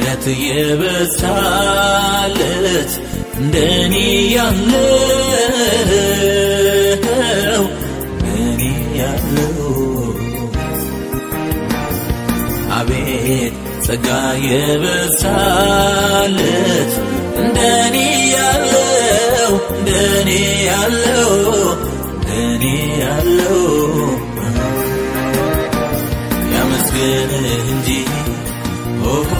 ምሕረት የበዛለት እንደኔ ያለው እንደኔ ያለው አቤት ጸጋ የበዛለት እንደኔ ያለው እንደኔ ያለው እንደኔ ያለው ያመስግንህ እንጂ ኦሆ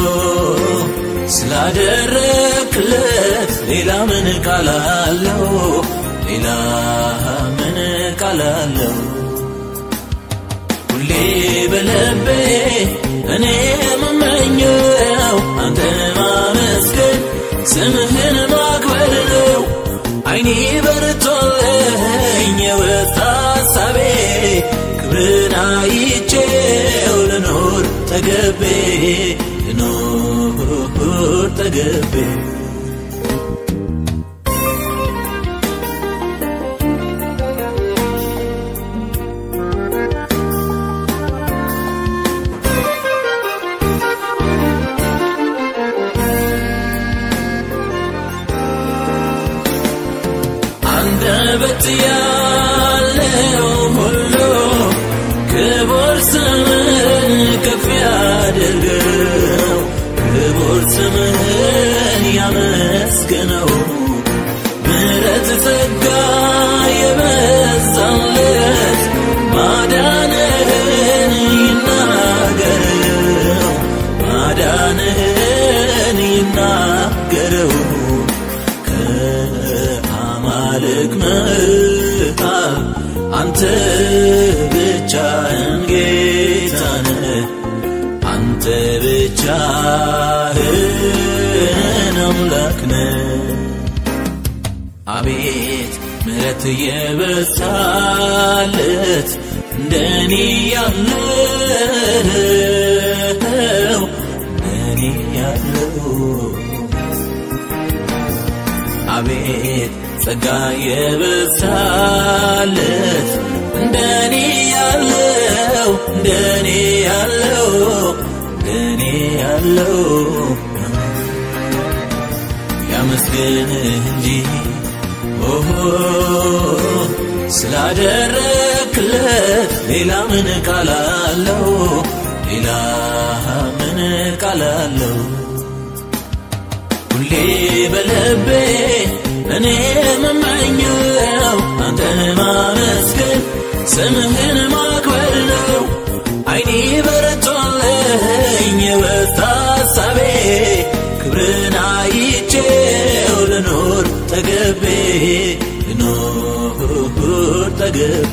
ስላደረክለት ሌላ ምን ቃላለው ሌላ ምን ቃላለው ሁሌ በልቤ እኔ የምመኘው አንተ ማመስገን ስምህን ማክበር ነው። አይኔ በርቶልኝ የወጣ ሀሳቤ ክብርን አይቼው ልኖር ተገቤ ልኖር ተገቤ አንደበት ያለው ሁሉ ክቡር ስምህን ከፍ ያድርገው፣ ክቡር ስምህን ያመስግነው። ምሕረት ጸጋ የበዛለት ማዳንህን ይናገረው፣ ማዳንህን ይናገረው። ከአማልክ መሃል አንተ ብቻህን ጌታ ነህ፣ አንተ ብቻህን አምላክ ነህ። አቤት ምሕረት የበዛለት እንደኔ ያለው እንደኔ ያለው አቤት ጸጋ የበዛለት እንደኔ ያለው እንደኔ ያለው እንደኔ ያለው ያመስግንህ እንጂ ኦሆ ስላደረክለት ሌላ ምን ቃላለው ሌላ ምን ቃላለው ሁሌ በልቤ እኔ የምመኘው አንተን ማመስገን ስምህን ማክበር ነው። አይኔ በረቶልኝ የወጣ ሀሳቤ ክብርን አይቼው ልኖር ተገቤ ልኖር ተገቤ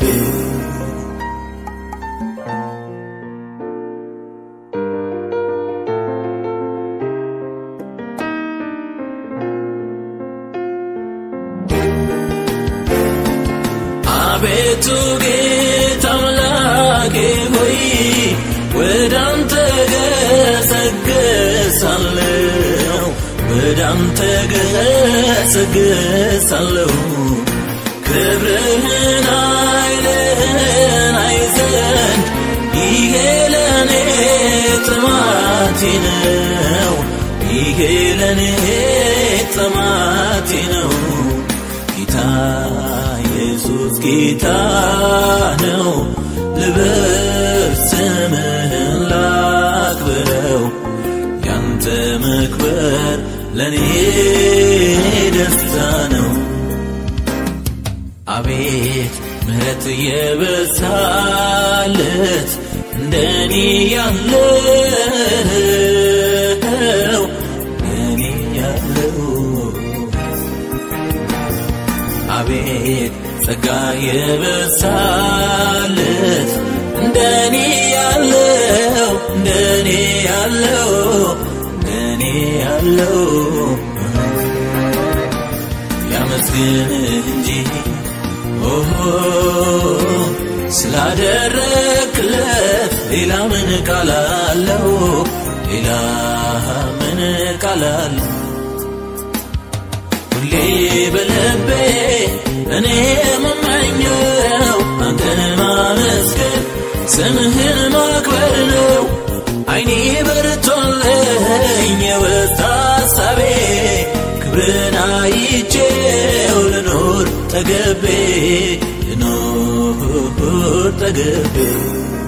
አቤቱ ጌታ አምላኬ ሆይ ወደ አንተ ገሰግሳለሁ፣ ወደ አንተ ገሰግሳለሁ። ክብርህን ኃይልህን አይ ዘንድ ይሄ ለእኔ ጥማቴ ነው፣ ይሄ ለእኔ ጥማቴ ነው። ጌታ ኢየሱስ ጌታ ነው። ልበል ስምህን ላክብረው፣ ያንተ መክበር ለእኔ ደስታ ነው። አቤት ምሕረት የበዛለት እንደኔ ያለው እንደኔ ያለው አቤት ጸጋ የበዛለት እንደኔ ያለው እንደኔ ያለው እንደኔ ያለው ያመስግንህ እንጂ ኦሆ ስላደረክለት ሌላ ምን ቃላለው ሌላ ምን ቃላለው ሁሌ በልቤ እኔ የምመኘው አንተን ማመስገን ስምህን ማክበር ነው። አይኔ በርቶልኝ ጠገቤ ልኖር ጠገቤ